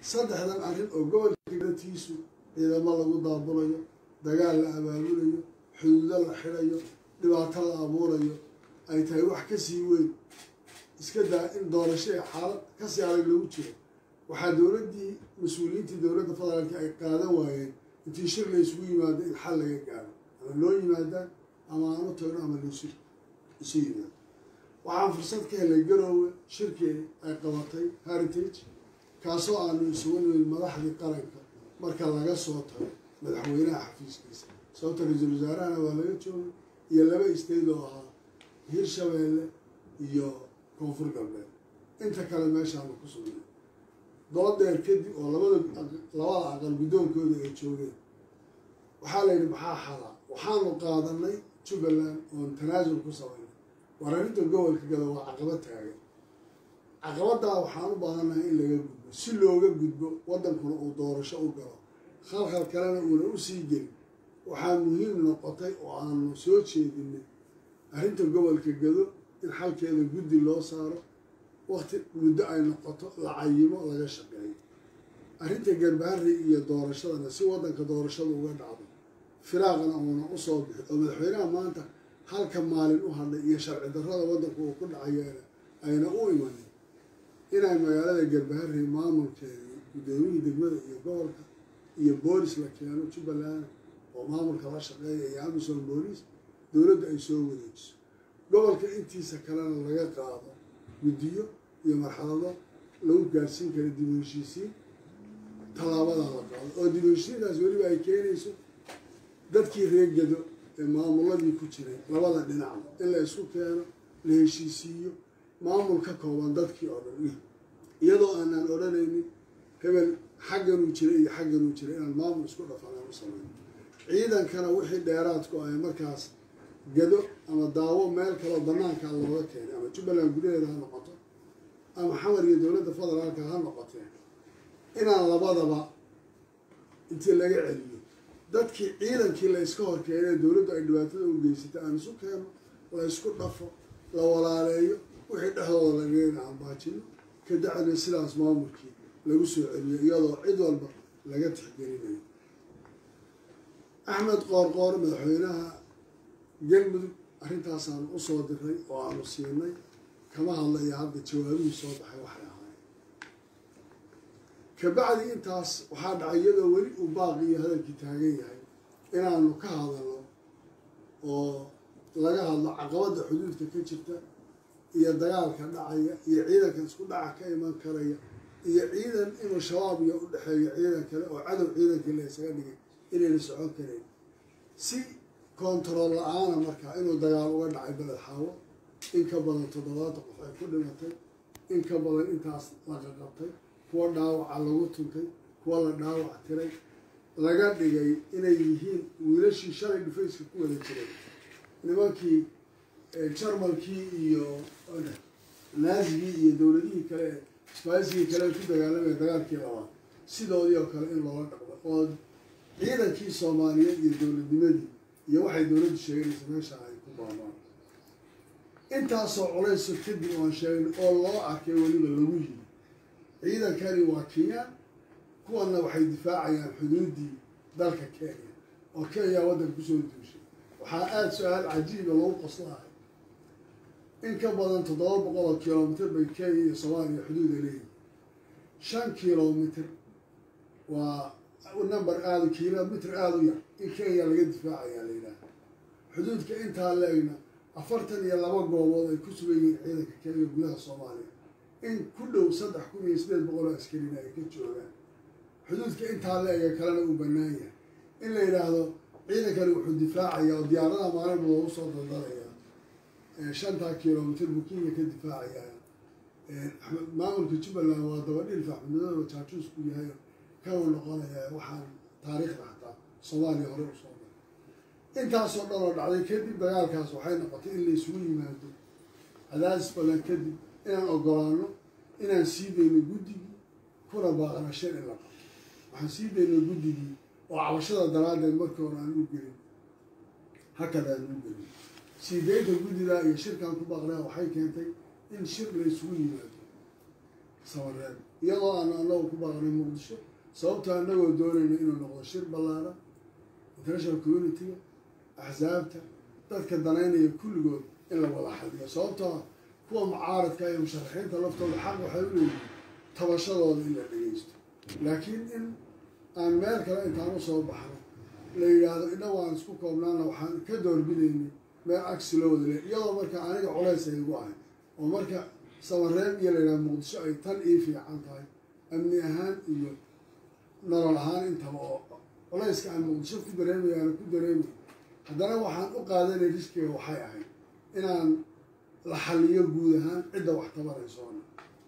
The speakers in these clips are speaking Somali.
saddexdan arrin oo gobolka gatiisu ciidamo lagu daabulayo dagaal la abaabulayo xuduudo la xidhayo dhibaato la abuurayo ay tahay wax kasii weyn iska daa in doorasho ee xaalad kasii adag lagu jiro waxaa dowladdii mas-uuliyiintii dowladda federaalka ay qaadan waayeen intii shir la isugu yimaado in xal laga gaaro ama loo yimaadaan ama aan u tagno ama laisu isu yimaado waxaan fursad ka helay garoowe shirkii ay qabatay heritage kaasoo aanu isugu nimid madaxdii qaranka marka laga soo tago madaxweynaha xafiiskiisa sababta ra-iisul wasaarahana waa laga joogay iyo laba isteyd oo ahaa hirshabeelle iyo koonfur galbeed inta kale meeshaanu ku sugnay doodeer kadib oo labada labada aqal guddoonkooda ay joogeen waxaa la yidhi maxaa xalaa waxaanu qaadanay jubbaland oon tanaasul ku samaynay war arrinta gobolka gada waa caqabad taagan caqabaddaa waxaan u baahannahay in laga gudbo si looga gudbo waddankuna uu doorasho u galo khalkhal kalena uuna u sii gelin waxaa muhiim noqotay oo aanu soo jeedinay arrinta gobolka gado in xalkeeda guddi loo saaro wakti muddo ay noqoto la cayimo laga shaqeeyo arrinta garbaharri iyo doorashadana si waddanka doorashada uga dhacdo firaaqana uuna usoo bixi oo madaxweynaha maanta halka maalin u hadlay iyo sharci darrada waddanku uu ku dhacayeena ayna u imanin inay magaalada garbaharri maamulkeedii guddoomiyihii degmada iyo gobolka iyo boolis la keeno jubbaland oo maamulka la shaqeeya iyo amisom booliis dowladdu ay soo wareejiso gobolka intiisa kalena laga qaado guddiyo iyo marxalado lagu gaarsiin kara dib u heshiisiin tallaabadaa la qaado oo dib u heshiintaas weliba ay keenayso dadkii reegado ee maamuladii ku jiray labada dhinacba in la isku keeno la heshiisiiyo maamul ka kooban dadkii oo dhan iyadoo aanaan odhanaynin hebel xagganuu jiray iyo xagganuu jiray inaan maamul isku dhafanaan u samayno ciidankana wixii dheeraadku ay markaas gado ama daawo meel kaleo banaanka looga keenay ama jubbaland gudaheeda ha noqoto ama xamar iyo dowladda federaalka ha noqotee inaan labadaba intii laga celiyo dadkii ciidankii la iska hor keenay dowladdu ay dhibaatada u geysatay aan isu keeno la isku dhafo la walaaleeyo wixii dhexdooda lagana ambaajino ka dacna sidaas maamulkii lagu soo celiyo iyadoo cid walba laga tixgelinayo axmed qoorqoor madaxweynaha galmudug arrintaasaan usoo diray oo aanu siinay kama hadlayo hadda jawaabihii soo baxay waxay ahaayeen kabacdi intaas waxaa dhacay iyadoo weli uu baaqi iyo hadalkii taagan yahay inaanu ka hadalno oo laga hadlo caqabadda xuduudka ka jirta iyo dagaalka dhacaya iyo ciidanka isku dhaca ka iman karaya iyo ciidan inuu shabaab iyo u dhexeeyo ciidan kale oo cadow ciidankii la isaga dhigay inayna socon karayn si kontarool la-aana markaa inuu dagaal uga dhacay beled xaawo in ka badan toddobaatan qof ay ku dhimatay in ka badan intaas laga qabtay kuwa dhaawaca lagu tuntay kuwa la dhaawac tiray laga dhigay inay yihiin wiilashii shalay dhufayska ku wada jiray nimankii jarmalkii iyo naazigii iyo dowladihii kale sbaisigii kale ku dagaalamaya dagaalkii labaad sidoodii oo kale in loola dhaqmo oo ciidankii soomaaliyeed iyo dowladnimadii iyo waxay dowladdu sheeganaysa meesha ay ku baamaan intaasoo culayso kadib oan sheegna oo loo arkay weliba lagu yimi ciidankani waa kenyaan kuwanna waxay difaacayaan xuduuddii dalka kenya oo kenya waddanka kusoo duushay waxaa aada su-aal cajiiba lagu qoslahay in ka badan toddoba boqol oo kilomitr bay kenya iyo soomaaliya xuduuda leeyihin shan kilomitr waa number aada kilomitr aada u yar in kenya laga difaacayaa la yidhaaha xuduudka intaa la-egna afartan iyo laba goobood ay ku sugan yihiin ciidanka kenya gudaha soomaaliya in ku dhow saddex kun iyo sideed boqol oo askarina ay ka joogaan xuduudka intaa la-ega kalena uu bannaan yahay in la yidhaahdo ciidankani wuxuu difaacayaa oo diyaaradaha maalinba loogu soo daldalayaa shantaa kilomitr buu kenya ka difaacayaa maamulka jubbaland waa dabadhilf axmedmadooba jaajuusku yahay kanu noqonayaa waxaan taariikhda xataa soomaaliya hore usoo maray intaasoo dhan oo dhacday kadib dagaalkaas waxay noqotay in la isugu yimaado cadaadis balan kadib inaan ogolaano inaan sii dayno guddigii kuna baaqna shan in la qabto waxaan sii dayno guddigii oo cabashada daraaddeed markii hore aan u gelin hakada aan u gelin sii daynta guddidaa iyo shirkaan ku baaqnaa waxay keentay in shir la isugu yimaado sabareed iyadoo aan anagu ku baaqnay muqdisho sababto anagoo doonayna inuu noqdo shir ballaaran international community-ga axsaabta dadka danaynaya kulligood in la wada xadiyo sababtoo ah kuwa mucaaradka iyo musharaxiinta laftooda xaq waxay u leeyihin tabashadooda in la dhegeysto laakiin in aan meel kale intaan usoo baxno la yidhaahdo innagu aan isku koobnaana waxaan ka doorbidaynay meel agsi loo wada le iyadoo marka aniga culays ay igu ahay oo marka samareeb iyo la yidhahdo muqdisho ay tan ii fiican tahay amni ahaan iyo nolol ahaan intaba oo culayska aan muqdisho ku dareemaya aan ku dareemay haddana waxaan u qaadanay riskiga waxay ahayd inaan la xaliyo guud ahaan cidda wax tabaraysoona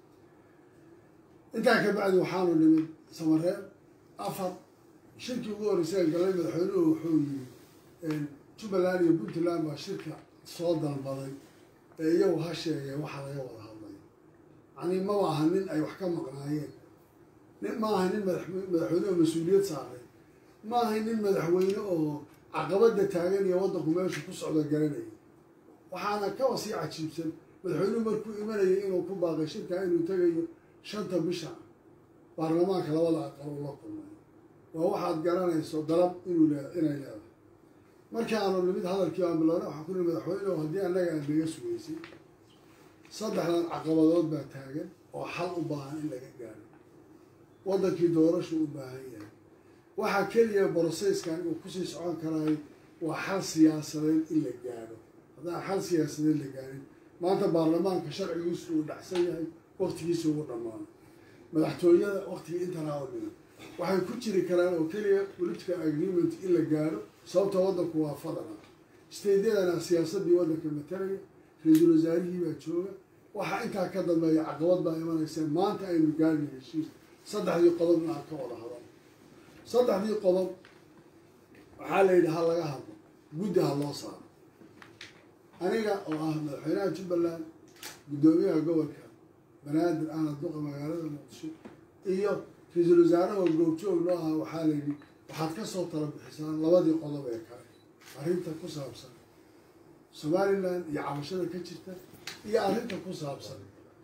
intaa ka bacdi waxaanu nimid samareeb afar shirkii ugu horreysay galay madaxweynuhu wuxuu yiri jubbaland iyo puntland baa shirka soo dalbaday ee iyagu ha sheegee waxa laga wada hadlay yacnii maba aha nin ay wax ka maqnaayeen nin ma aha nin madaxweyne oo mas-uuliyad saaray ma aha nin madaxweyne oo caqabada taagan iyo waddanku meeshu ku socda garanaya waxaana kaba sii cajiibsan madaxweynuhu markuu imanayay inuu ku baaqay shirkaa inuu tegayo shanta bisha baarlamaanka labada aqal uu la kulmay waa waxaad garanayso dalab inuu le inay leedahay markaanu nimid hadalkii aan bilownay waxaan ku nihi madaxweyne haddii annaga aad naga sugaysay saddexdan caqabadood baa taagan oo xal u baahan in laga gaaro waddankii doorashu u baahan yahay waxaa keliya broseyskan uu kusii socon karaayo waa xal siyaasadeed in la gaadho haddaan xal siyaasadeed la gaarin maanta baarlamaanka sharcigiisu uu dhacsan yahay waktigiisa ugu dhammaano madaxtooyada waktigii intanaa oo dhiman waxay ku jiri karaan oo keliya political agreement in la gaadho sababta waddanku waa fadala steydyadana siyaasadii waddanka matalaya ra-iisul wasaarihii baa jooga waxaa intaa ka dambeeya caqabad baa imanaysa maanta aynu gaarina heshiis saddexdii qodobna aan ka wada hadal saddexdii qodob waxaa la yidhi ha laga hadlo guddi ha loo saaro aniga oo ah madaxweynaha jubbaland guddoomiyaha gobolka banaadir ahna duqa magaalada muqdisho iyo ra-iisul wasaaraha goobjoog noo aha waxaa la yidhi waxaad ka soo tala bixisaan labadii qodob ee kale arrinta ku saabsan somalilan iyo cabashada ka jirta iyo arrinta ku saabsan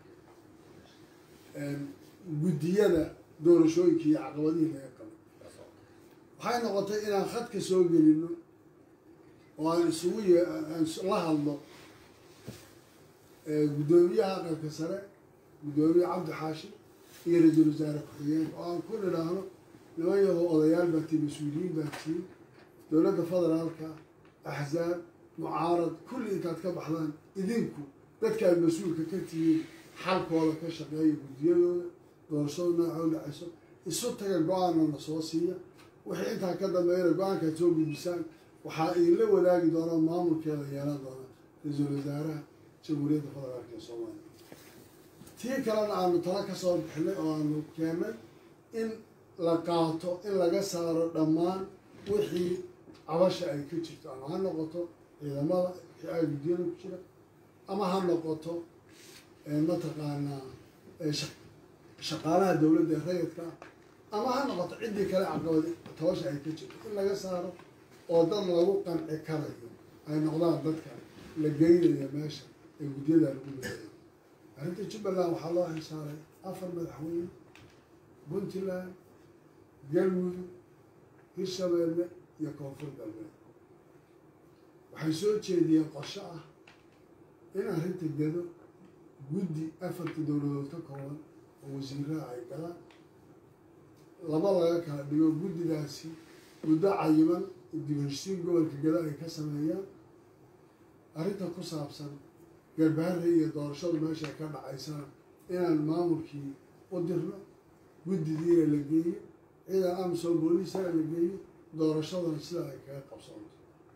guddiyada doorashooyinka iyo caqabadihii laga qabay waxay noqotay inaan khadka soo gelino oo aan isugu y aan la hadlo guddoomiyaha aqalka sare guddoomiye cabdi xaashi iyo ra-iisul wasaare ku-xigeenka oo aan ku nidhaahno niman yaho odayaal baa tii mas-uuliyiin baa tii dowladda federaalka axzaab mucaarad kulli intaad ka baxdaan idinku dadka aad mas-uulka ka tihiin xalkooda ka shaqeeya guddiyadooda doorashada nooca u dhacayso isu taga go-aanna na soo siiya wixii intaa ka dambeeyana go-aankaad soo gudbisaan waxaa idinla wadaagi doonaa maamulkeeda yeelan doona ra-iisul wasaaraha jamhuuriyadda federaalka ee soomaaliya tii kalena aanu tala ka soo bixinay oo aanu keennay in la qaato in laga saaro dhammaan wixii cabasha ay ka jirto ama ha noqoto ciidamada a guddiyada ku jira ama ha noqoto mataqaanaa shaqaalaha dowladda ee rayidka ah ama ha noqoto ciddii kale caqabad tabasha ay ka jirto in laga saaro oo dad lagu qanci karayo ay noqdaan dadka la geynayo meesha ee guddiyada lagu leeyayo arrinta jubbaland waxaa loo xisaaray afar madaxweyne puntland galmudug hirshabeelle iyo koonfur galbeed waxay soo jeediyeen qorsho ah in arrinta gado guddi afarta dowladood ka kooban oo wasiiraha ay galaan laba laga kala dhigo guddidaasi muddo cayiman dibheshisiin gobolka gado ay ka sameeyaan arrinta ku saabsan garbaharra iyo doorashadu meesha ka dhacaysana inaan maamulkii u dirno guddidiina la geeyo ciidan amsom booliisana la geeyo doorashadana sidaa ay kaga qabsoonto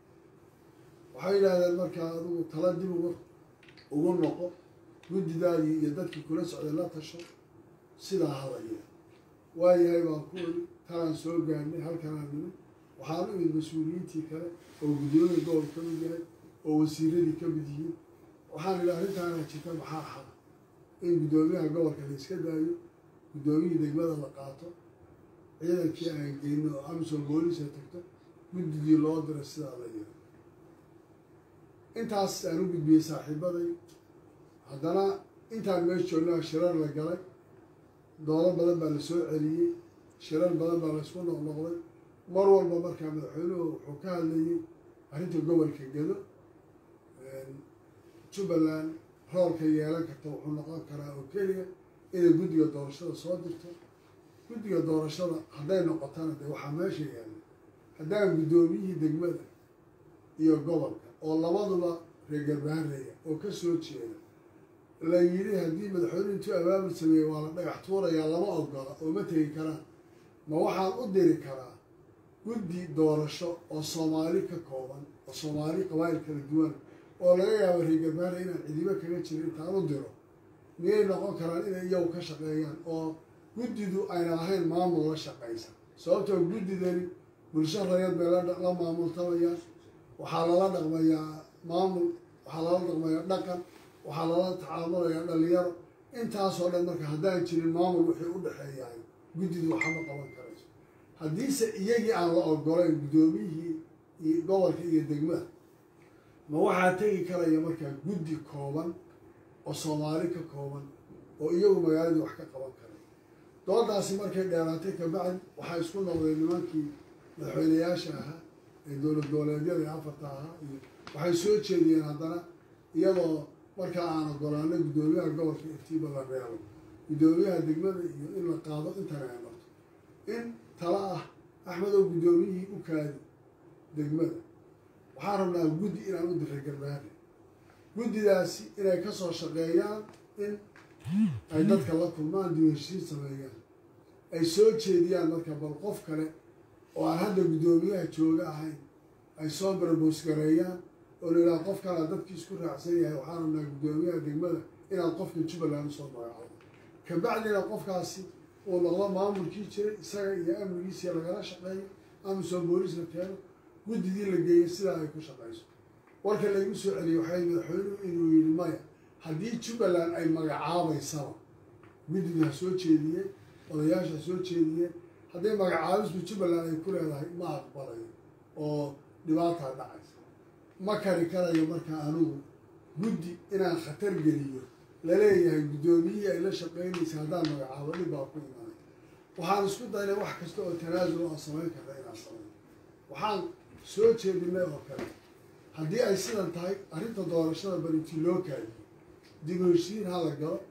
waxay yidhaahdeen markaa adigu tala dib uga ugu noqo guddidaadii iyo dadkii kula socday la tasho sidaa hadaya waayahay baan ku weli talaan soo gaarnay halkanaan nimid waxaan u imid mas-uuliyiintii kale oo guddiyada gobol ka mid yahay oo wasiiradii ka mid yihiin waxaan idhi arrintaana jirta maxaa xala in guddoomiyaha gobolka la iska daayo guddoomiyii degmada la qaato ciidankii aan geyno oo amsom booliisa tagto guddigii loo diro sidaa la yiro intaas aan u gudbiyey saaxiibaday haddana intaan meesha joognaa shirar la galay doodo badan baa la soo celiyey shirar badan baa la isku noqnoqday mar walba markaa madaxweynuhu wuxuu ka hadlayay arrinta gobolka gedo jubbaland roolka yeelan karta wuxuu noqon karaa oo keliya inay guddiga doorashada soo dirto guddiga doorashada hadday noqotana dee waxaa meesha yaalla haddaan guddoomiyihii degmada iyo gobolka oo labaduba reer garbaareya oo ka soo jeeda la yidhi haddii madaxweynuhu intuu abaabul sameeyey waa la dhagax tuurayaa lama ogola oo ma tegi karaan ma waxaan u diri karaa guddi doorasho oo soomaali ka kooban oo soomaali qabaa'il kala duwan oo laga yaabo reer garbaare inaan cidibo kaga jirin intaan u diro miyay noqon karaan inay iyagu ka shaqeeyaan oo guddidu ayna ahayn maamul la shaqaysa sababtoo guddidani bulsho rayad bay la maamultamayaan waxaa lala dhaqmayaa maamul waxaa lala dhaqmayaa dhaqan waxaa lala tacaamulayaa dhalinyaro intaasoo dhan marka haddaan jirin maamul wixii u dhexeeyaay guddidu waxama qaban karayso haddiise iyagii aan la ogolayn guddoomiyihii iyo gobolka iyo degmada ma waxaa tegi karaya markaa guddi kooban oo soomaali ka kooban oo iyagu magaaladii wax ka qaban karay doodaasi markay dheeraatay kabacdi waxaa isku noqdeen nimankii madaxweynayaasha ahaa ee dowlad goboleedyada ee afarta ahaa iyo waxay soo jeediyeen haddana iyadoo markaa aan ogolaano guddoomiyaha gobolka iftiiba la reebo guddoomiyaha degmada iyo in la qaado intana ay marto in tala ah axmedow guddoomiyihii u kaadi degmada waxaan rabnaa guddi inaan u diray garbaare guddidaasi inay ka soo shaqeeyaan in ay dadka la kulmaan dib heshiin sameeyaan ay soo jeediyaan marka bal qof kale oo aan hadda guddoomiyaha jooga ahayn ay soo barboos gareeyaan oo la yidhaha qof kalea dadkii isku raacsan yahay waxaan rabnaa guddoomiyaha degmada inaad qofka jubbaland usoo magacdo kabacdina qofkaasi uu noqdo maamulkii jiray isaga iyo amnigiisiya lagala shaqeeyo amisom booliis la keeno guddidii la geeyay sidaa ay ku shaqayso warka laygu soo celiyey waxay madaxweynuhu inuu yidhi maya haddii jubbaland ay magacaabaysaba guddidu ha soo jeediyeen odayaasha ha soo jeediyeen haddii magacaabisbu jubbaland ay ku leedahay ma aqbalayo oo dhibaataa dhacaysa ma kari karayo markaa anigu guddi inaan khatar geliyo laleeyahay guddoomiyihii ay la shaqeynaysa haddaan magacaabo dhib baa ku imanay waxaan isku daynay wax kasta oo tanaasul aan samayn karna inaan samayno waxaan soo jeedinay oo kale haddii ay sidan tahay arrinta doorashada barintii loo kaadiyo dib u heshiin ha la galo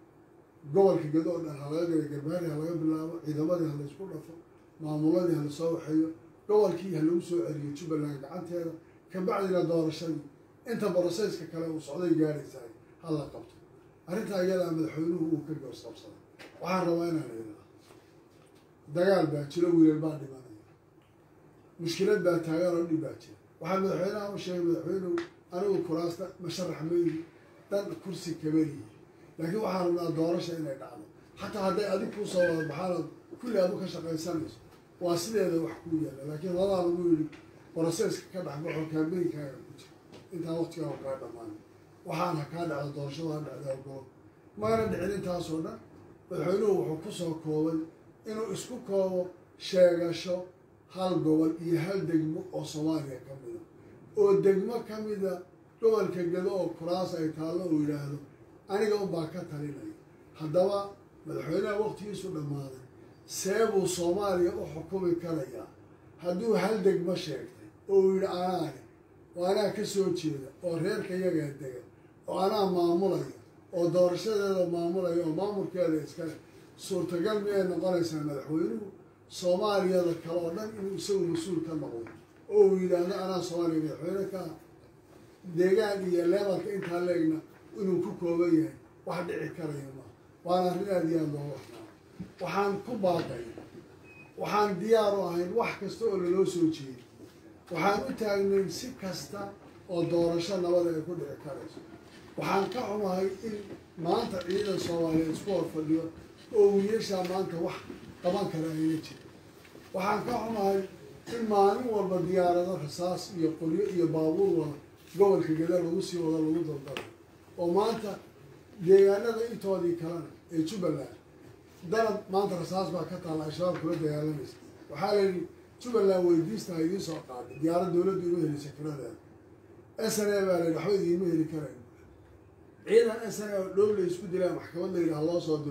gobolka gado oo dhan ha laga gala garbaari ha laga bilaabo ciidamadii ha laysku dhafo maamuladii ha lasoo waxeeyo gobolkii ha lagu soo celiyo jubbaland gacanteeda kabacdina doorashadii inta boroseyska kale uu socday gaadhaysahay ha la qabto arrintaa iyadaa madaxweynuhu uu ka goosqabsaday waxaan rabaa inaan idhaa dagaal baa jiro wiilal baa dhimanaya mushkilad baa taagan oo dhib baa jira waxaa madaxweynaha u sheegay madaxweynuhu anigu kuraasta masharax mayihi dan kursi kama lihi laakiin waxaan rabnaa doorasha inay dhacdo xataa hadday adig kuu soo wada baxaanood kulli aad u ka shaqaysanayso waa sideeda wax kuu yaalla laakiin ladaa lagu yidhi broseska ka dhexbaxo kaambeynkaaga ku jira intaan waqtigaa kaa dhammaan waxaan ha kaa dhacdo doorashada ha dhacda ogolo mayna dhicin intaasoo dhan madaxweynuhu wuxuu ku soo koobay inuu isku koobo sheegasho hal gobol iyo hal degmo oo soomaaliya ka mida oo degmo ka mida gobolka gado oo kuraas ay taallo uu yidhaahdo aniga unbaa ka talinaya haddaba madaxweynaha waqtigiisu dhammaaday see buu soomaaliya u xukumi karayaa hadduu hal degmo sheegtay oo uu yidhi anaane oo anaa ka soo jeeda oo reerka yagaa dega oo anaa maamulaya oo doorashadeeda maamulaya oo maamulkeeda iskale suurtagal miyay noqonaysaa madaxweynuhu soomaaliyada kale oo dhan inuu isagu mas-uul ka noqdo oo uu yidhaahdo anaa soomaaliya madaxweyne ka deegaan iyo leebalka intaa leegna inuu ku kooban yahay wax dhici karaya maa waana arrin aada iyo aada loo waxnaa waxaan ku baaqay waxaan diyaar u ahayn wax kasta oo laloo soo jeeday waxaan u taagnayn si kasta oo doorasho nabada ay ku dhici karayso waxaan ka xumahay in maanta ciidan soomaaliyeed isku hor fadhiyo oo wiilashaa maanta wax qaban kara ayna jira waxaan ka xumahay in maalin walba diyaarado rasaas iyo qoryo iyo baabuur wada gobolka gada lagu sii wado lagu daldalo oo maanta deegaanada intoodii kalena ee jubbaland dalab maanta rasaas baa ka taalla al-shabaab kula dagaalamaysa waxaa la yidhi jubbaland weydiista ha idiin soo qaaday diyaarad dowladdu ima heli sakiradeeda s n a baa la yidhi waxba idiinma heli karayn ciidan s n a oo dhow la isku dilaa maxkamad la yidhi ha loo soo diro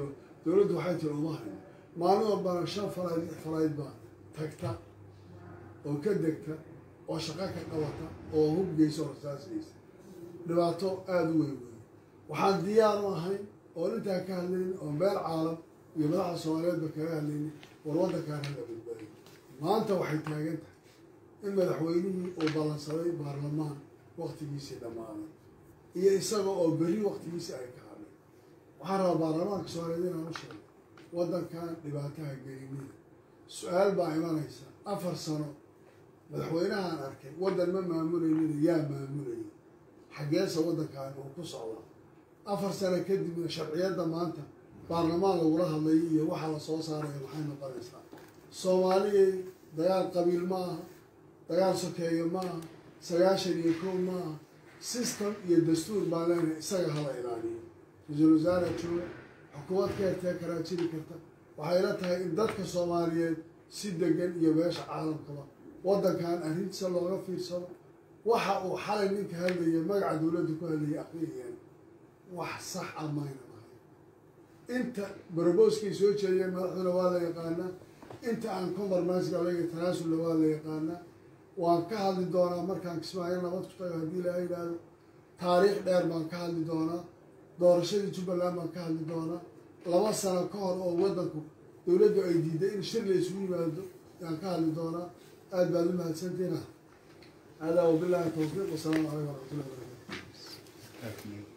dowladdu waxay tiri uma hayn maalin walbana shan falayd lix falayd baa tagta oo ka degta oo shaqo ka qabata oo hubgeysa oo rasaasaysa dhibaato aada u weyn weyn waxaan diyaar u ahayn oo intaa ka hadlaynin oo meel caalam iyo madaxda soomaaliyeedba kaga hadlaynin war waddankaan hala badbaadiyo maanta waxay taagan tahay in madaxweynihii uu ballansaday baarlamaan waktigiisii dhammaaday iyo isaga oo berri waktigiisii ay ka hadlay waxaan rabaa baarlamaanka soomaaliyeed inaan u sheego waddankan dhibaataha gelinida su-aal baa imanaysa afar sano madaxweynahaan arkay waddan ma maamulaynin yaa maamulayay xaggeesa waddankan uu ku socdaa afar sano kadibna sharciyadda maanta baarlamaan lagula hadlay iyo waxa la soo saaraya maxay noqonaysaa soomaaliyay dagaal qabiil ma aha dagaal sokeeyo ma aha sagaashan iyo kow ma aha system iyo dastuur baan leenahay isaga hala ilaaliyo ra-iisul wasaare jooga xukuumad ka hertee karaa jiri karta waxay la tahay in dadka soomaaliyeed si degan iyo beesha caalamkaba waddankan arrintiisa looga fiirsado waxa uu xalay ninka hadlaya magaca dowladda ku hadlayay aqriyayaan wax sax ah mayna ahay inta barobooskay soo jeediyeen madaxduna waa la yaqaanaa inta aan compromisega laga tanaasulna waa la yaqaanaa waan ka hadli doonaa markaan kismaayo nabad ku tago haddii laga yidhaahdo taariikh dheer baan ka hadli doonaa doorashadii jubbaland baan ka hadli doonaa laba sano ka hor oo waddanku dowladdu ay diiday in shir la isugu yimaado yaan ka hadli doonaa aada baad u mahadsantiina hada wabillahi tawfiiq wasalaamu calaykum waraxmatullahi wabarakatu